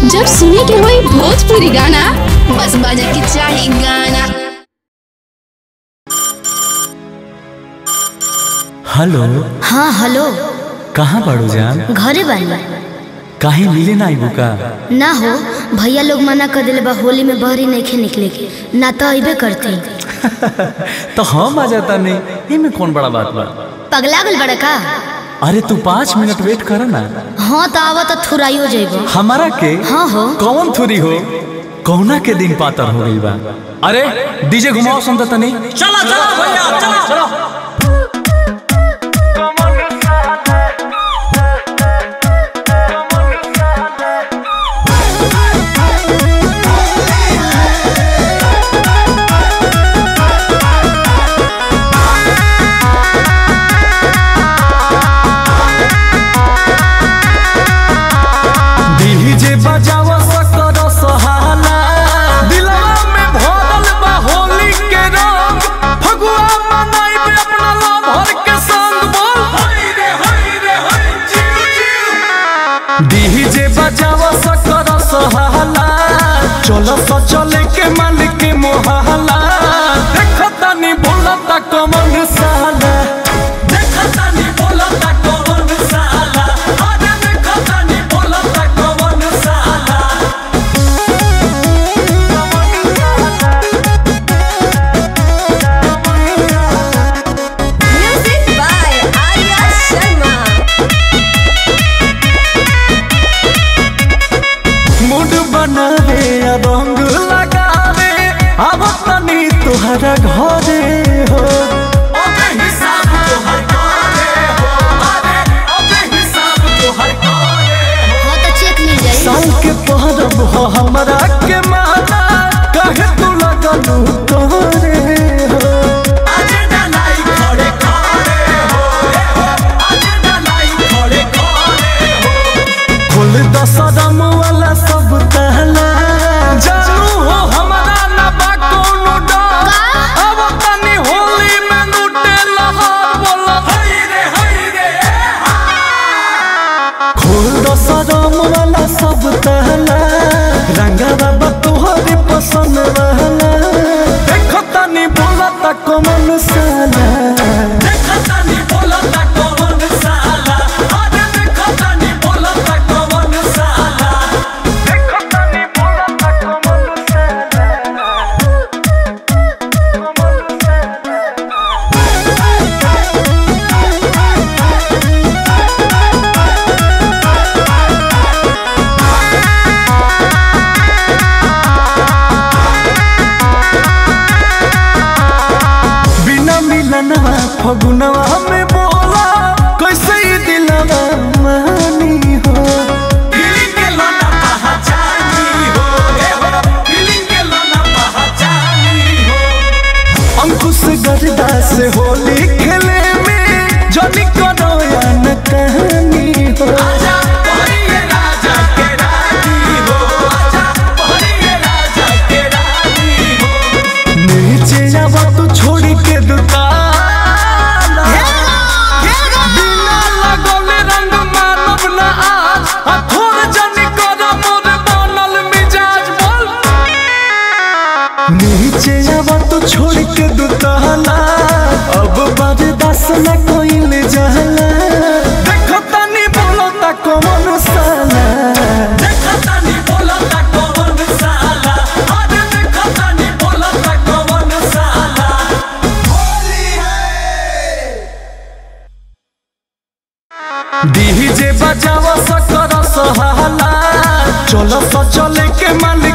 जब सुने के होई भोजपुरी गाना बस बजे के चाही गाना हेलो हाँ हेलो कहाँ बाड़ू जान घरे बानी काहे मिले ना आइबू का ना हो भैया लोग मना कर दिले बा होली में बहरी नहीं निकले के ना तो अबे करते तो हम आ जाता नहीं इमे कौन बड़ा बात बा पगला गल बड़ा का अरे तू पाँच मिनट वेट कर ना हाँ तो आवा तो थुराइयो जेबो हमारा के हाँ हो कौन थोड़ी हो कौना के दिन पातर हो गई बा अरे डीजे घुमाओ सुनता तनी चला चला भैया चला चला डीजे बजावा सकर सहाला दिलवा में भरल बा होली के रंग फगुआ मनाइबे अपना लवर के संग बोल हई रे हई रे हई चिल चिल डीजे बजावा सकर सहाला चलो स चले के मालिक के मोहला देखता नी भूलता कमन साला देखता नी बोलता कौन साला अरे देखता नी बोलता कौन साला Music by Arya Sharma. Mood बनावे आ रंग लगावे अब तनी तुहरा घरे हो अबे हिसाब तो हर करे हो अरे अबे हिसाब तो हर करे हो हाँ तो चेक मिल जाई साल के पहरब हो हमरा के माना कहे तू लगलू तोरे हो आज डलाई खड़े खड़े हो ए हो आज डलाई खड़े खड़े हो फुल दसरम वाला सब तहला जानू हो हमरा ना बा कोनो डर अब तनी होली में लूटे लहर बोला हई रे हई रे फुल दसरम वाला सब तहला रंगा बाबा तोहरे पसंद रहला देखो तनी बोला तक मन साला देखता नी बोलता कौन साला अरे देखता नी बोलता कौन साला बिना मिलनवा फगुनवा में बोला कैसे ये दिलवा मानी हो फीलिंग के लाना पहचानी हो ए हो फीलिंग के लाना पहचानी हो अंकुश गरदा से होली खेले में जनी करो या न कहानी हो आजा पहरिए राजा के रानी हो आजा पहरिए राजा के रानी हो नीचे आवा तू छोड़ के दुकान बिना लगौले रंग मानव न आज आ थोर जनी कर मोर बनल मिजाज बोल नीचे आवा तू छोड़ के दुकाना अब बर्दाश्त न कोइल जाला देखो तनी बोलो ता कौन साला देखता नी बोलता कौन साला अरे देखता नी बोलता कौन साला होली है डीजे बजावा सकर सहाला चलो स चले के मालिक